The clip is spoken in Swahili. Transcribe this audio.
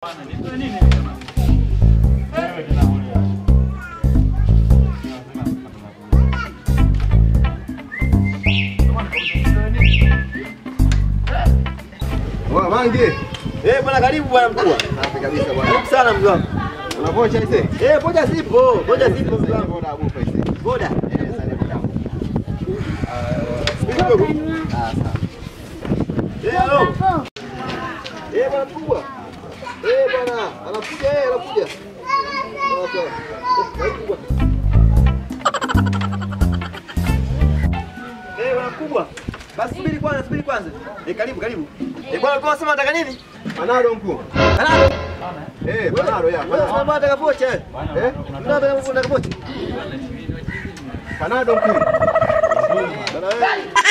Bwana Mange. Eh, bwana karibu bwana mkubwa. Safi kabisa bwana. Karibu sana mzee wangu. Unapocha ise? Eh, boda zipo, boda zipo mzee wangu. Boda abupa ise. Boda. Eh, sasa boda. Kidogo. Ah, sawa. Eh, halo. Eh, bwana mkubwa. Eh, bwana, anakuja eh, anakuja. Sawa sawa. Eh, karibu bwana. Eh, bwana mkubwa. Basi subiri kwanza, subiri kwanza. Eh, karibu, karibu. Eh, bwana ulikuwa unasema unataka nini? Panado mkuu. Kanado. Eh, panado ya. Wewe Panado. unasema unataka pocha eh? Eh? Unataka unataka pocha? Panado mkuu. Bwana wewe.